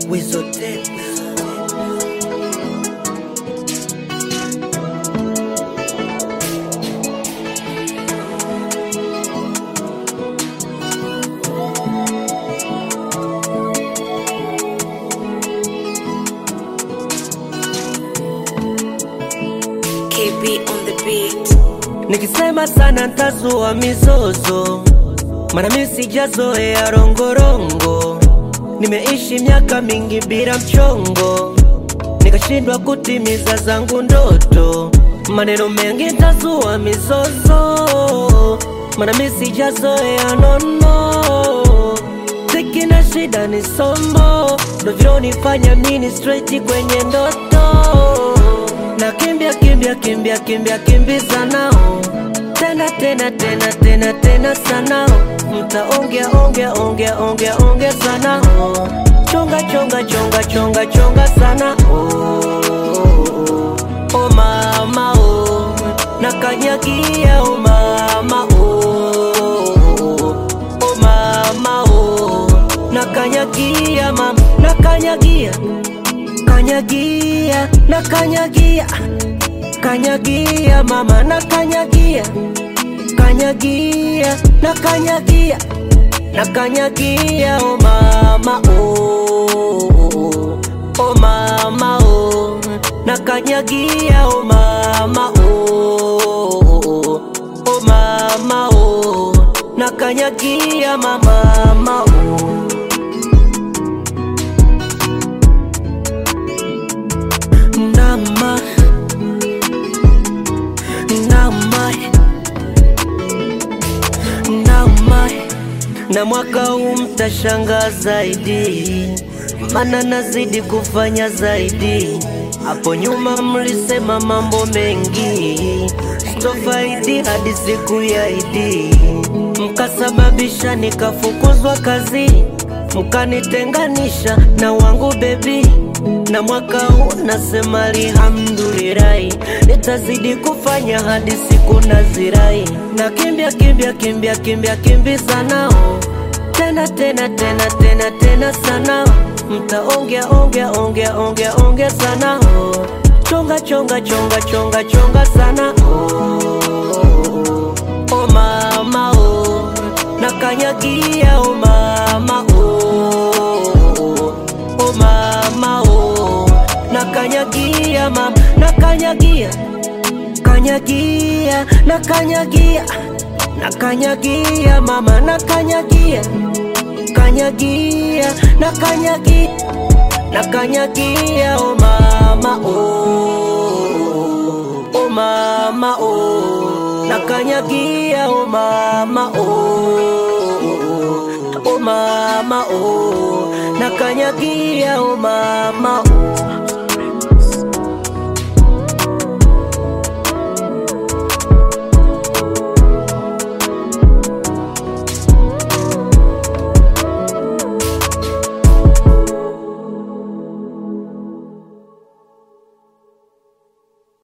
Wizote KB on the beat. Nikisema sana ntazua mizozo, mana mi sijazoea rongorongo. Nimeishi miaka mingi bila mchongo, nikashindwa kutimiza zangu ndoto. Maneno mengi ntazua mizozo, mana mi sijazoea nono. Tiki na shida ni somo, ndo vilonifanya mini straight kwenye ndoto na kimbia kimbia kimbia kimbia kimbiza nao tena tena tena tena tena sanao mtaongea ongea ongea ongea ongea sana oh. chonga chonga chonga chonga chonga sana oh, oh mama oh nakanyagia oh mama oh oh mama oh nakanyagia mama nakanyagia kanyagia na kanyagia kanyagia mama na kanyagia kanyagia na kanyagia na kanyagia o mama o o mama o na kanyagia o mama o o mama o na kanyagia mama mama o Nama Nama Nama Na mwaka huu mtashangaa zaidi, mana nazidi kufanya zaidi. Hapo nyuma mlisema mambo mengi, sitofaidi hadi siku ya Idi, mkasababisha nikafukuzwa kazi, mkanitenganisha na wangu bebi na mwaka huu nasema alhamdulillahi, nitazidi kufanya hadi siku nazirai, na kimbia kimbia kimbia kimbia kimbiza nao tena tena tena tena tena sana, mtaongea ongea ongea ongea ongea sana oh. chonga chonga chonga chonga chonga sana oh, oh mama oh nakanyagia oh mama oh oh mama oh nakanyagia mama nakanyagia kanyagia nakanyagia nakanyagia mama nakanyagia kanyagia nakanyagia nakanyagia oh mama oh oh mama oh nakanyagia oh mama oh oh mama oh nakanyagia oh mama oh